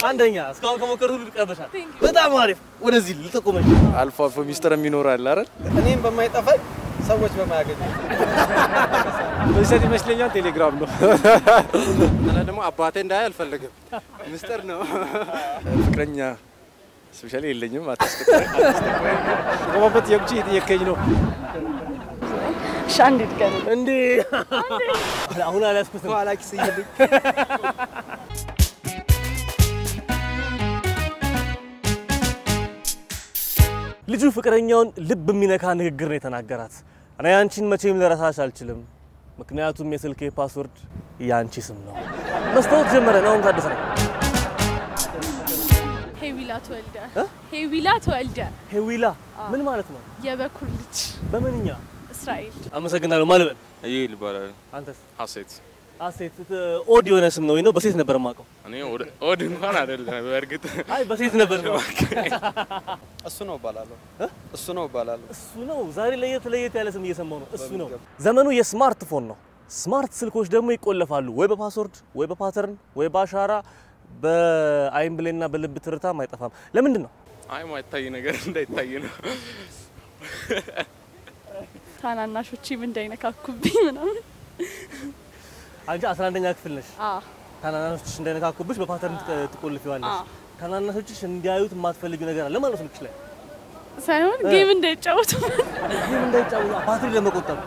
አንደኛ እስካሁን ከሞከሩት ሁሉ ቀርበሻል። በጣም አሪፍ። ወደዚህ ልጠቁመኝ። አልፎ አልፎ ሚስጥር የሚኖር አለ አይደል? እኔም በማይጠፋኝ ሰዎች በማያገኙ በዚህ ይመስለኛል ቴሌግራም ነው። እና ደግሞ አባቴ እንዳይ አልፈልግም። ምስጢር ነው። ፍቅረኛ ስፔሻሊ የለኝም። አታስቀጥረኝ ቆመበት የቁጭ እየጠየከኝ ነው። እሺ አንድ ድገም። እንዴ አሁን አልያዝኩትም። ኋላ ኪስ እየልኝ ልጁ ፍቅረኛውን ልብ የሚነካ ንግግር ነው የተናገራት። እኔ አንቺን መቼም ልረሳሽ አልችልም፣ ምክንያቱም የስልኬ ፓስወርድ የአንቺ ስም ነው። መስታወት ጀመረ ነው አሁን ታደሰ ነው። ሄዊላ ተወልደ ሄዊላ ተወልደ ሄዊላ ምን ማለት ነው? የበኩር ልጅ በምንኛ? እስራኤል አመሰግናለሁ። ማለበል ይል ይባላል። አንተስ? ሀሴት አሴት ኦድ የሆነ ስም ነው ወይ ነው? በሴት ነበር የማውቀው። እኔ ወደ- ወድ እንኳን አይደለም በእርግጥ አይ በሴት ነበር ነው። እሱ ነው እባላለሁ። እሱ ነው እባላለሁ። እሱ ነው ዛሬ ለየት ለየት ያለ ስም እየሰማው ነው። እሱ ነው። ዘመኑ የስማርትፎን ነው። ስማርት ስልኮች ደግሞ ይቆለፋሉ ወይ በፓስወርድ ወይ በፓተርን ወይ በአሻራ በአይን ብሌና በልብ ትርታም አይጠፋም። ለምንድን ነው? አይ ማይታይ ነገር እንዳይታይ ነው። ታናናሾቼም እንዳይነካኩብኝ ምናምን አንቺ 11ኛ ክፍል ነሽ። አ ታናናሾችሽ እንዳይነካኩብሽ በፓተርን ትቀ- ትቆልፊዋለሽ። አዎ። ታናናሾችሽ እንዲያዩት የማትፈልጊው ነገር አለ ማለት ነው ስልክሽ ላይ ሳይሆን ጌም እንዳይጫወቱ ይህም እንዳይጫወቱ ባትሪ ለመቆጠብ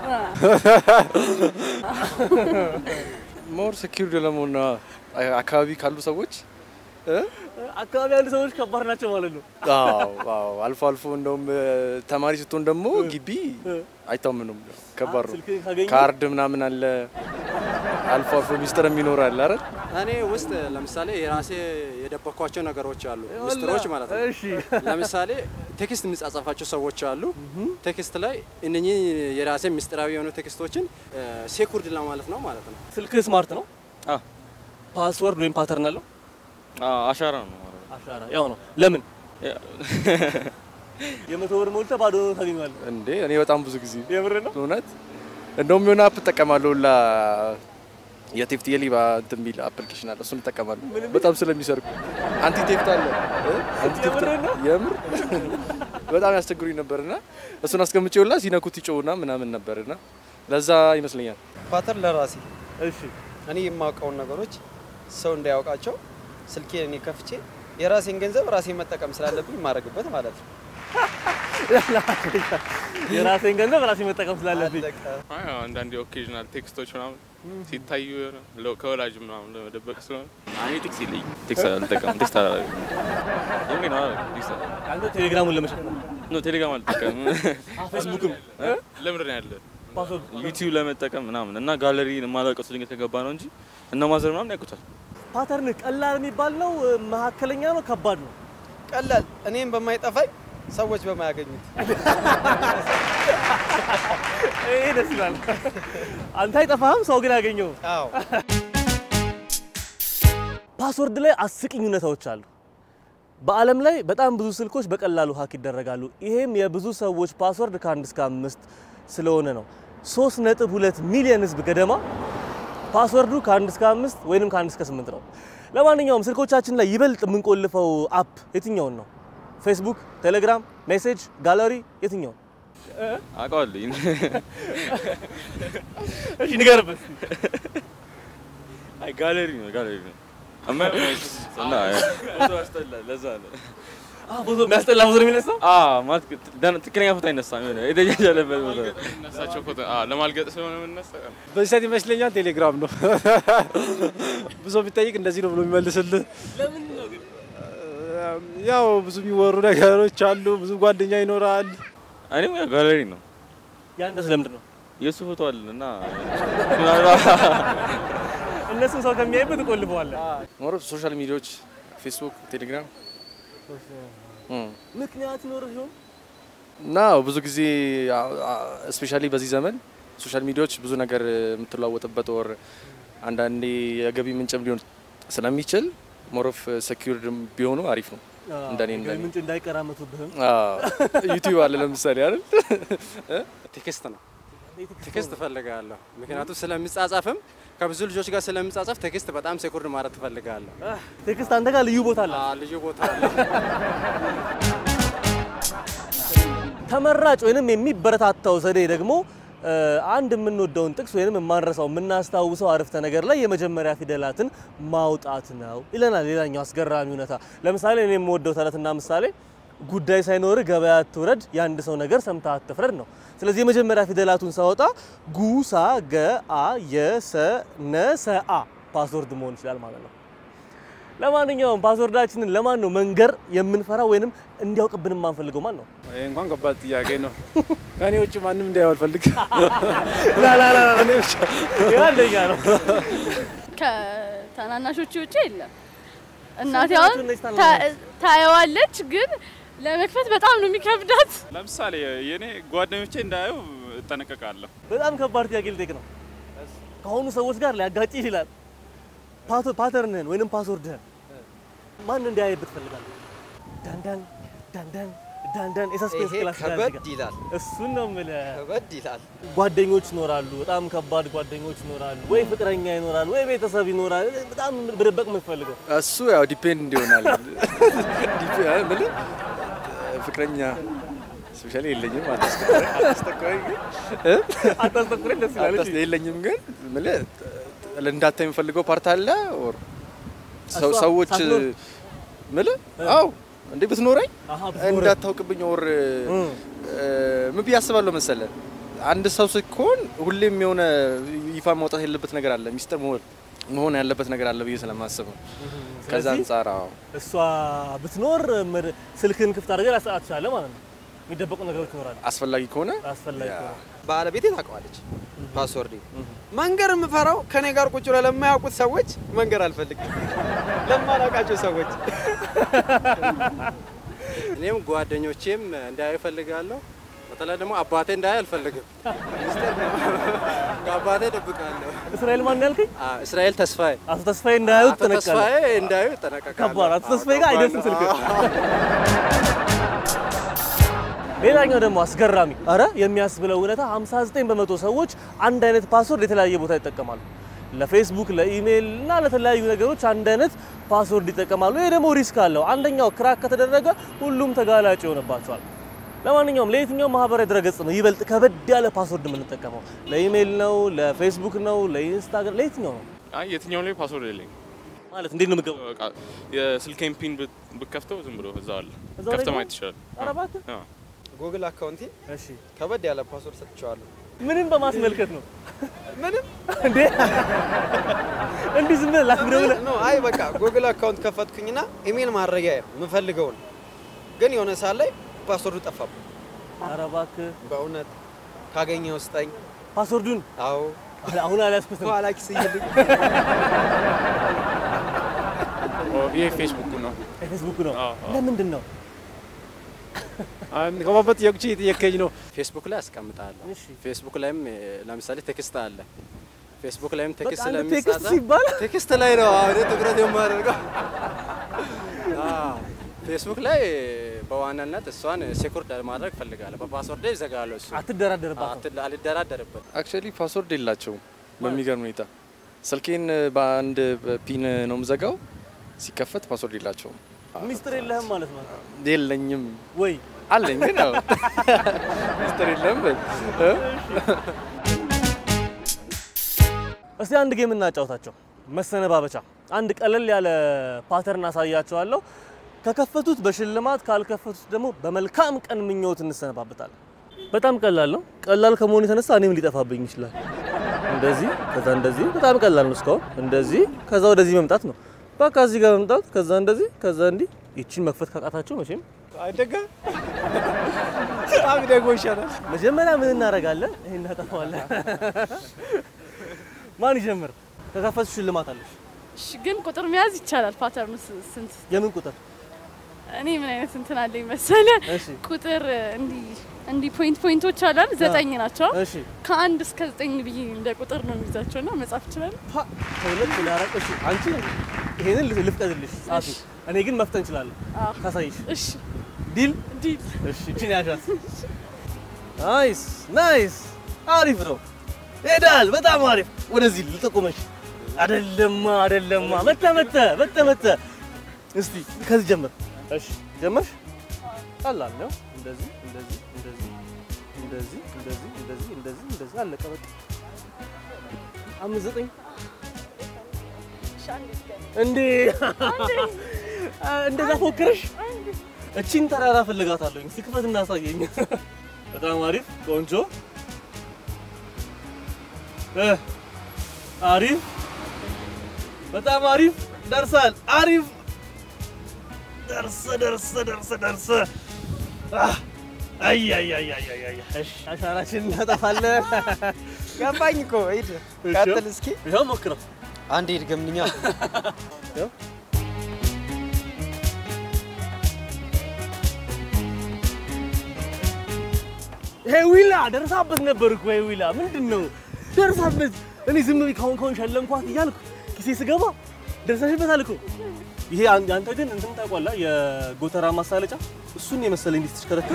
ሞር ሴኪሪቲ ለመሆን ነው። አካባቢ ካሉ ሰዎች እ? አካባቢ ያሉ ሰዎች ከባድ ናቸው ማለት ነው። አዎ አዎ። አልፎ አልፎ እንደውም እ፣ ተማሪ ስትሆን ደግሞ ግቢ አይታመኑም። ከባድ ነው። ስልክ ካገኙ ካርድ ምናምን አለ። አልፎ አልፎ ሚስጥር የሚኖር አለ አይደል? እኔ ውስጥ ለምሳሌ የራሴ የደበኳቸው ነገሮች አሉ፣ ምስጢሮች ማለት ነው። እሺ ለምሳሌ ቴክስት የሚጻጻፋቸው ሰዎች አሉ። ቴክስት ላይ እነኚህ የራሴ ምስጢራዊ የሆኑ ቴክስቶችን ሴኩርድ ለማለት ነው ማለት ነው። ስልክ ስማርት ነው። አ ፓስወርድ ወይም ፓተርን አለው። አ አሻራ ነው። አሻራ ያው ነው። ለምን ያ- የመቶ ብር ሞልተህ ባዶ ነው ታገኘዋለህ። እንዴ እኔ በጣም ብዙ ጊዜ የምር ነው። እውነት እንደውም የሆነ አፕ እጠቀማለሁ ላ የቴፍት የሌባ እንትን የሚል አፕሊኬሽን አለ። እሱን እጠቀማለሁ በጣም ስለሚሰርቁ። አንቲ ቴፍት አለ እ? አንቲ ቴፍት የምርህን ነው? የምር በጣም ያስቸግሩኝ ነበርና እሱን አስቀምጬውላ ሲነኩት ይጮውና ምናምን ነበርና ለዛ ይመስለኛል። ፓተር ለራሴ እሺ እኔ የማውቀውን ነገሮች ሰው እንዳያውቃቸው ስልኬን እኔ ከፍቼ የራሴን ገንዘብ ራሴን መጠቀም ስላለብኝ የማደርግበት ማለት ነው። የራሴን ገንዘብ ራሴ መጠቀም ስላለብኝ አለቀ። አይ አንዳንድ ኦኬዥናል ቴክስቶች ምናምን ሲታዩ የሆነ ለ- ከወላጅ ምናምን ለመደበቅ ስለሆነ እኔ ቴክስት የለኝም። ቴክስት አልጠቀምም። ቴክስት አላደርግም። የምሬን ነው አላደርግም። ቴክስት አላደርግም። አንተ ቴሌግራሙን ለመሸጥ ኖ ቴሌግራም አልጠቀምም። ፌስቡክም እ? ለምንድን ነው ያለ ፓስወርድ ዩቲዩብ ለመጠቀም ምናምን እና ጋለሪ የማላውቀው ሰው ድንገት ከገባ ነው እንጂ እና ማዘር ምናምን ያውቁታል። ፓተርን ቀላል የሚባል ነው፣ መካከለኛ ነው፣ ከባድ ነው። ቀላል እኔም በማይጠፋኝ ሰዎች በማያገኙት ይሄ ደስ ይላል። አንተ አይጠፋህም፣ ሰው ግን ያገኘው። አዎ ፓስወርድ ላይ አስቂኝ እውነታዎች አሉ። በዓለም ላይ በጣም ብዙ ስልኮች በቀላሉ ሀክ ይደረጋሉ። ይሄም የብዙ ሰዎች ፓስወርድ ከአንድ እስከ አምስት ስለሆነ ነው። ሶስት ነጥብ ሁለት ሚሊዮን ህዝብ ገደማ ፓስወርዱ ከአንድ እስከ አምስት ወይንም ከአንድ እስከ ስምንት ነው። ለማንኛውም ስልኮቻችን ላይ ይበልጥ የምንቆልፈው አፕ የትኛውን ነው? ፌስቡክ፣ ቴሌግራም፣ ሜሴጅ፣ ጋለሪ የትኛውን? አውቀዋለሁ። እሺ ንገርበት። አይ ጋለሪ ነው ጋለሪ ነው። አማ እና ፎቶ ያስጠላል። ለዛ ነው ፎቶ የሚያስጠላ ፎቶ ነው የሚነሳው። አ ማለት ደን- ትክክለኛ ፎቶ አይነሳም። የሆነ የተጃጃለበት ፎቶ እነሳቸው ፎቶ አ ለማልገጥ ስለሆነ የምነሳ በዚህ ሰዓት ይመስለኛል ቴሌግራም ነው። ብዙ ቢጠይቅ እንደዚህ ነው ብሎ የሚመልስልህ። ያው ብዙ የሚወሩ ነገሮች አሉ። ብዙ ጓደኛ ይኖራል። እኔም ያው ጋለሪ ነው። ያንተስ ለምንድን ነው? የእሱ ፎቶ አለ እና እነሱን ሰው ከሚያይበት ትቆልፈዋለህ። ሞር ሶሻል ሚዲያዎች ፌስቡክ፣ ቴሌግራም እም። ምክንያት ይኖርህ ይሆን? እና ብዙ ጊዜ ስፔሻሊ በዚህ ዘመን ሶሻል ሚዲያዎች ብዙ ነገር የምትለዋወጥበት ወር አንዳንዴ የገቢ ምንጭም ሊሆን ስለሚችል ሞሮፍ ሴኪርድ ቢሆኑ አሪፍ ነው። እንደኔ ገቢ እንደኔ ምንጭ እንዳይቀራመቱብህም ዩቲዩብ አለ ለምሳሌ አይደል? ቴክስት ነው ቴክስት እፈልጋለሁ። ምክንያቱም ስለሚጻጻፍም ከብዙ ልጆች ጋር ስለምጻጸፍ ቴክስት በጣም ሴኩርድ ማለት ትፈልጋለሁ። ቴክስት አንተ ጋር ልዩ ቦታ አለ። አዎ፣ ልዩ ቦታ አለ። ተመራጭ ወይንም የሚበረታታው ዘዴ ደግሞ እ፣ አንድ የምንወደውን ጥቅስ ወይንም የማንረሳው የምናስታውሰው አረፍተ ነገር ላይ የመጀመሪያ ፊደላትን ማውጣት ነው ይለናል። ሌላኛው አስገራሚ እውነታ ለምሳሌ እኔ የምወደው ተረትና ምሳሌ ጉዳይ ሳይኖር ገበያ አትውረድ፣ የአንድ ሰው ነገር ሰምተህ አትፍረድ ነው። ስለዚህ የመጀመሪያ ፊደላቱን ሳወጣ ጉ፣ ሳ፣ ገ፣ አ፣ የ፣ ሰ፣ ነ፣ ሰ፣ አ ፓስወርድ መሆን ይችላል ማለት ነው። ለማንኛውም ፓስወርዳችንን ለማን ነው መንገር የምንፈራ ወይንም እንዲያውቅብን የማንፈልገው ማን ነው? ይሄ እንኳን ከባድ ጥያቄ ነው። ከኔ ውጭ ማንም እንዲያየው አልፈልግም። ይህ አንደኛ ነው። ከታናናሾች ውጭ የለም። እናቴ አሁን ናቸው እነዚህ ታ- ታናናሾች? ታየዋለች፣ ግን ለመክፈት በጣም ነው የሚከብዳት። ለምሳሌ የኔ ጓደኞቼ እንዳየው እጠነቀቃለሁ። በጣም ከባድ ጥያቄ ልጠይቅ ነው። ከሆኑ ሰዎች ጋር ሊያጋጭ ይችላል። ፓቶ- ፓተርንህን ወይንም ፓስወርድህን ማን እንዲያይብህ ትፈልጋለህ? ዳንዳን ዳንዳን ዳንዳን የሰስፔንስ ይሄ ክላስ ከበድ ይላል፣ እሱን ነው የምልህ። ከበድ ይላል። ጓደኞች ይኖራሉ፣ በጣም ከባድ ጓደኞች ይኖራሉ፣ ወይ ፍቅረኛ ይኖራል፣ ወይ ቤተሰብ ይኖራል። በጣም በደበቅ የምትፈልገው እሱ ያው ዲፔንድ ይሆናል። ዲፔ- ምን ፍቅረኛ ስፔሻሊ የለኝም። አታስጠቀኝ ግን እ? አታስጠቁረኝ ደስ ይላል። አታስ- የለኝም ግን ምን እንዳታይ የምፈልገው ፓርት አለ ኦር ሰው- እሷ ሰዎች ሳትኖር? ምን አው እንዴ ብትኖረኝ አሃ፣ ብትኖረኝ። እንዳታውቅብኝ ኦር ምን ብዬ አስባለሁ መሰለ አንድ ሰው ስትሆን ሁሌም የሆነ ይፋ ማውጣት ያለበት ነገር አለ፣ ሚስጥር መሆን መሆን ያለበት ነገር አለ ብዬ ስለማስብ ነው። ከዛ ስለዚህ አንጻር አዎ እሷ ብትኖር ምር- ስልክህን ክፍት አድርገህ ላሰጣት ትችላለህ ማለት ነው። የሚደበቁ ነገሮች ይኖራሉ አስፈላጊ ከሆነ አስፈላጊ ያ። ከሆነ ባለቤቴ ታውቀዋለች ፓስወርድ። መንገር የምፈራው ከኔ ጋር ቁጭ ብለው ለማያውቁት ሰዎች መንገር አልፈልግም፣ ለማላውቃቸው ሰዎች እኔም ጓደኞቼም እንዳያዩ እፈልጋለሁ። በተለይ ደግሞ አባቴ እንዳያይ አልፈልግም። ሚስጥር ነው። ከአባቴ እደብቃለሁ። እስራኤል ማን ያልከኝ? አ፣ እስራኤል ተስፋዬ አቶ ተስፋዬ እንዳያዩ አቶ ትጠነቀቃለህ። ተስፋዬ እንዳያዩ እጠነቀቃለሁ። ከባድ አቶ አዎ፣ ተስፋዬ ጋር ከባድ አይደርስም ነው። ስልክ። አዎ። ሌላኛው ደግሞ አስገራሚ አረ የሚያስብለው እውነታ 59 በመቶ ሰዎች አንድ አይነት ፓስወርድ የተለያየ ቦታ ይጠቀማሉ። ለፌስቡክ፣ ለኢሜይል እና ለተለያዩ ነገሮች አንድ አይነት ፓስወርድ ይጠቀማሉ። ይሄ ደግሞ ሪስክ አለው። አንደኛው ክራክ ከተደረገ ሁሉም ተጋላጭ ይሆንባቸዋል። ለማንኛውም ለየትኛው ማህበራዊ ድረገጽ ነው ይበልጥ ከበድ ያለ ፓስወርድ የምንጠቀመው? ለኢሜይል ነው? ለፌስቡክ ነው? ለኢንስታግራም? ለየትኛው ነው አይ የትኛው ላይ ፓስወርድ የለኝም። ማለት እንዴት ነው የምገባው? በቃ የስልኬን ፒን ብት- ብከፍተው ዝም ብሎ እዛው አለ። እዛው ላይ ከፍተህ ነው? ማየት ትችላለህ። ኧረ እባክህ። አዎ። ጉግል አካውንቴ እሺ ከበድ ያለ ፓስወርድ ሰጥቼዋለሁ። ምንም በማስመልከት ነው ምንም እንዴ? እንዲህ ዝም ብለህ ላክ ብለህ ኖ አይ በቃ ጉግል አካውንት ከፈትኩኝና ኢሜል ማድረጊያ የምፈልገውን ግን የሆነ ሰዓት ላይ ፓስወርዱ ጠፋብኝ። ኧረ እባክህ በእውነት ካገኘው ስጠኝ። ፓስወርዱን አዎ አሁን አልያዝኩትም። ከኋላ ኪስ እየልኝ ይሄ ፌስቡክ ነው። የፌስቡክ ነው። አዎ፣ አዎ። ለምንድን ነው? አንድ ከባበት ጥያቄዎች እየጠየከኝ ነው። ፌስቡክ ላይ አስቀምጣለሁ። እሺ። ፌስቡክ ላይም እ፣ ለምሳሌ ቴክስት አለ። ፌስቡክ ላይም ቴክስት በቃ አንድ ስለሚጻጻፍ ቴክስት ሲባል ቴክስት ላይ ነው አሁን ትኩረት የማደርገው። አዎ፣ ፌስቡክ ላይ በዋናነት እሷን ሴኩርድ ማድረግ እፈልጋለሁ። በፓስወርድ ይዘጋለሁ። እሱ አትደራደርባትም። አት- አልደራደርበት። አክቹዋሊ ፓስወርድ የላቸውም። በሚገርም ሁኔታ ስልኬን በአንድ ፒን ነው የምዘጋው። ሲከፈት ፓስወርድ የላቸውም። ሚስጥር የለህም ማለት ነው የለኝም ወይ? አለኝ ግን ያው ሚስጥር የለም በል እ? እስቲ አንድ ጌም እናጫውታቸው። መሰነባበቻ። አንድ ቀለል ያለ ፓተርን አሳያቸዋለሁ። ከከፈቱት በሽልማት ካልከፈቱት ደግሞ በመልካም ቀን ምኞት እንሰነባበታለን። በጣም ቀላል ነው። ቀላል ከመሆኑ የተነሳ እኔም ሊጠፋብኝ ይችላል። እንደዚህ ከዛ እንደዚህ፣ በጣም ቀላል ነው። እስካሁን እንደዚህ ከዛ ወደዚህ መምጣት ነው። በቃ እዚህ ጋር መምጣት ከዛ እንደዚህ ከዛ እንዲህ። ይቺን መክፈት ካቃታቸው መቼም አይደጋ በጣም ደግሞ ይሻላል። መጀመሪያ ምን እናደርጋለን? ይሄን እናጠፋዋለን። ማን ይጀምር? ከከፈቱ ሽልማት አለሽ። እሺ፣ ግን ቁጥር መያዝ ይቻላል። ፓተርኑ ስ- ስንት? የምን ቁጥር? እኔ ምን አይነት እንትን አለኝ መሰለ እሺ ቁጥር እንዲህ እንዲህ ፖይንት ፖይንቶች አላል ዘጠኝ ናቸው። እሺ ከአንድ እስከ ዘጠኝ ብዬ እንደ ቁጥር ነው የሚይዛቸው እና መጻፍ ይችላል። ፓ ከሁለት ወደ አራት እሺ አንቺ ይሄንን ልፍ- ልፍቀድልሽ ጻፊ እሺ። እኔ ግን መፍጠን እችላለሁ አዎ። ካሳይሽ እሺ ዲል ዲል እሺ እቺን ያዣት ናይስ ናይስ አሪፍ ነው ሄዳል። በጣም አሪፍ። ወደዚህ ልጠቁመሽ። አደለማ አደለማ። መተ መተ መተ መተ። እስቲ ከዚህ ጀምር። እሺ ጀመርሽ። ቀላል ነው። እንደዚህ እንደዚህ እንደዚህ እንደዚህ እንደዚህ እንደዚህ እንደዚህ እንደዚህ አለቀ በቃ። አምስት ዘጠኝ እንዴ እንደዛ ፎክረሽ እቺን ተራራ ፈልጋታለሁ። እስቲ ክፈት እናሳየኝ። በጣም አሪፍ ቆንጆ እ አሪፍ በጣም አሪፍ ደርሳል። አሪፍ ደርሰ ደርሰ ደርሰ ደርሰ አህ፣ አይ አይ አይ አይ አይ አይ እሺ አሻራችን እናጠፋለን። ገባኝ እኮ ሂድ ቀጥል እስኪ ይኸው ሞክረው። አንዴ ድገምልኛ ይኸው ሄዊላ ደርሳበት ነበር እኮ ሄዊላ ምንድን ነው ደርሳበት። እኔ ዝም ብዬ ካሁን ካሁን ሸለምኳት እያልኩ ኪሴ ስገባ ደርሰሽበታል እኮ። ይሄ አን- አንተ ግን እንትን ታውቋላ የጎተራ ማሳለጫ እሱን የመሰለ እንዲህ ስትሽከረከር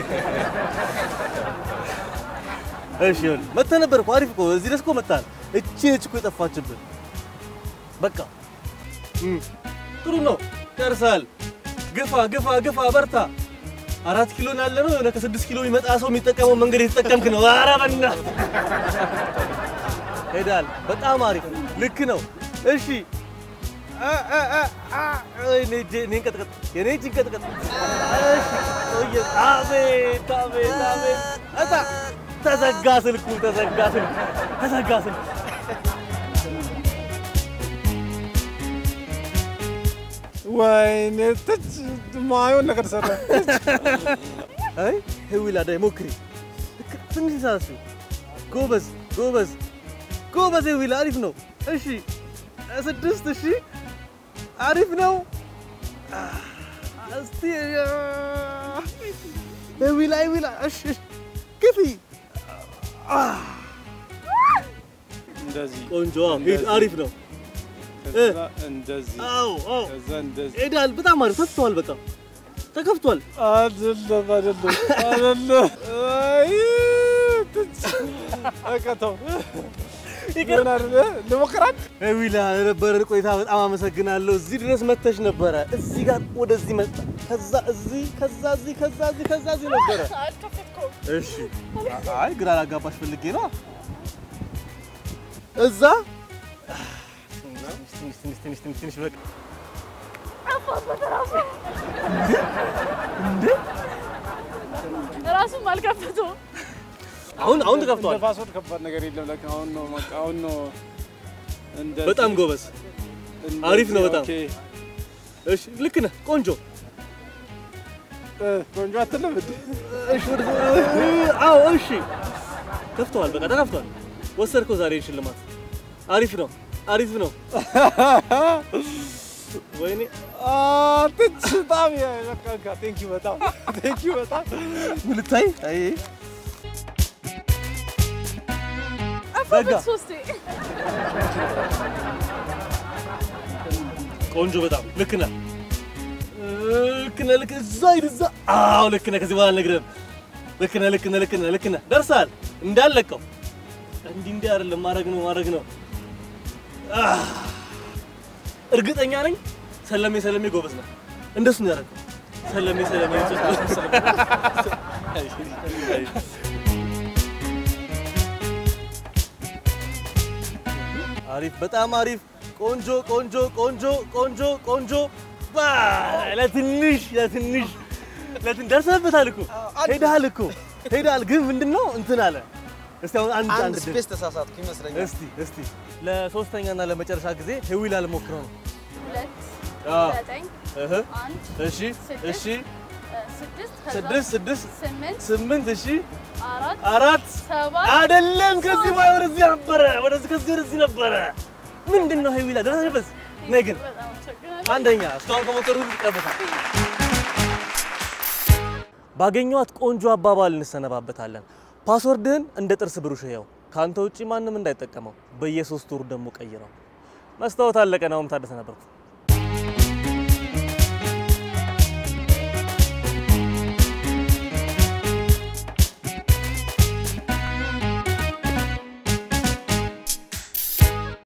እሺ ይኸውልህ መተህ ነበር እኮ አሪፍ እኮ እዚህ ድረስ እኮ መታል። እቺ ነች እኮ የጠፋችብን። በቃ እም፣ ጥሩ ነው ደርሳል። ግፋ ግፋ ግፋ በርታ። አራት ኪሎ ነው ያለ ነው። የሆነ ከስድስት ኪሎ የሚመጣ ሰው የሚጠቀመው መንገድ የተጠቀምክ ነው። ኧረ በእናትህ ሄዳል። በጣም አሪፍ ልክ ነው። እሺ አ- አ- አ- አ- እኔ እጄ- እኔን ቀጥቀጥ፣ የኔ እጅ ቀጥቀጥ። እሺ ቆየ። አቤት አቤት አቤት እጣ ተዘጋ ስልኩ ተዘጋ ስልኩ ተዘጋ ስልኩ። ወይኔ ትች ማየውን ነገር ሰራ። አይ ሄዊላ ዳይ ሞክሪ። ልክ ትንሽ ሳሱ ጎበዝ ጎበዝ ጎበዝ ሄዊላ አሪፍ ነው። እሺ ስድስት እሺ አሪፍ ነው። አህ፣ እስቲ አህ፣ ሄዊላ ሄዊላ እሺ እሺ፣ ግፊ አህ፣ እንደዚህ ቆንጆ ሂድ አሪፍ ነው። ከዛ እንደዚህ አዎ አዎ ከዛ እንደዚህ ሄዳል። በጣም አሪፍ ተፍቷል። በጣም ተከፍቷል። አይደለም አይደለም አይደለም። አይ ትች በቃ ተው። ይገርም አይደለ? ልሞክራት ሄዊላ ለነበረን ቆይታ በጣም አመሰግናለሁ። እዚህ ድረስ መተሽ ነበረ። እዚህ ጋር ወደዚህ መጣ፣ ከዛ እዚህ፣ ከዛ እዚህ፣ ከዛ እዚህ፣ ከዛ እዚህ ነበረ። አልከፈትኩም። እሺ አይ ግራ ላጋባሽ ፈልጌ ነው። እዛ ትንሽ ትንሽ ትንሽ ትንሽ ትንሽ በቃ ራሱም አልከፈተውም። አሁን አሁን እንደ ተከፍቷል። ፓስወርድ ከባድ ነገር የለም። ለካ አሁን ነው በቃ አሁን ነው። እንደዚህ፣ በጣም ጎበዝ። እንደዚህ፣ አሪፍ ነው በጣም። ኦኬ። እሺ ልክ ነህ። ቆንጆ እ፣ ቆንጆ አትልም እንዴ? እሺ ወደ አዎ እሺ ከፍተዋል። በቃ ተከፍቷል። ወሰድከው ዛሬ ሽልማት። አሪፍ ነው አሪፍ ነው። ወይኔ ትች በጣም በቃ ቴንክ ዩ በጣም ቴንክ ዩ በጣም ምን ልታይ? አይ አፋበት በጋ ሶስቴ ቆንጆ በጣም ልክ ነህ። ልክ ነህ ልክ እዛ ሂድ እዛ። አዎ ልክ ነህ። ከዚህ በኋላ አልነግርህም። ልክ ነህ ልክ ነህ ልክ ነህ ልክ ነህ። ደርሰሃል። እንዳለቀው እንዲህ እንዲህ አይደለም ማድረግ ነው ማድረግ ነው። አህ፣ እርግጠኛ ነኝ ሰለሜ ሰለሜ ጎበዝ ነህ። እንደሱ ነው ያደረገው። ሰለሜ ሰለሜ አሪፍ፣ በጣም አሪፍ። ቆንጆ ቆንጆ ቆንጆ ቆንጆ ቆንጆ። ባ ለትንሽ ለትንሽ ለትን ደርሰህበታል እኮ ሄደሃል እኮ ሄደሃል። ግን ምንድን ነው እንትን አለ። እስቲ አሁን አንድ አንድ አንድ ድል ስፔስ ተሳሳትኩ ይመስለኛል። እስቲ እስቲ ለሶስተኛና ለመጨረሻ ጊዜ ሄዊላ ልሞክረው ነው። ሁለት አዎ። ዘጠኝ እህ አንድ እሺ ስድስት እሺ እ፣ ስድስት ከዛ ስድስት ስድስት ስምንት ስምንት እሺ አራት አራት ሰባት አይደለም ከዚህ በኋላ ወደዚህ ነበረ ወደዚህ ከዚህ ወደዚህ ነበረ። ምንድን ነው ሄዊላ ደረሰበት? ነይ ግን በጣም አመሰግናለሁ። አንደኛ እስካሁን ከሞከሩ ሁሉ ይቀበታል። ባገኘኋት ቆንጆ አባባል እንሰነባበታለን። ፓስወርድህን እንደ ጥርስ ብሩሽ ያው ከአንተ ውጪ ማንም እንዳይጠቀመው፣ በየሶስት ወሩ ደግሞ ቀይረው። መስታወት አለቀ። ናሁም ታደሰ ነበርኩ።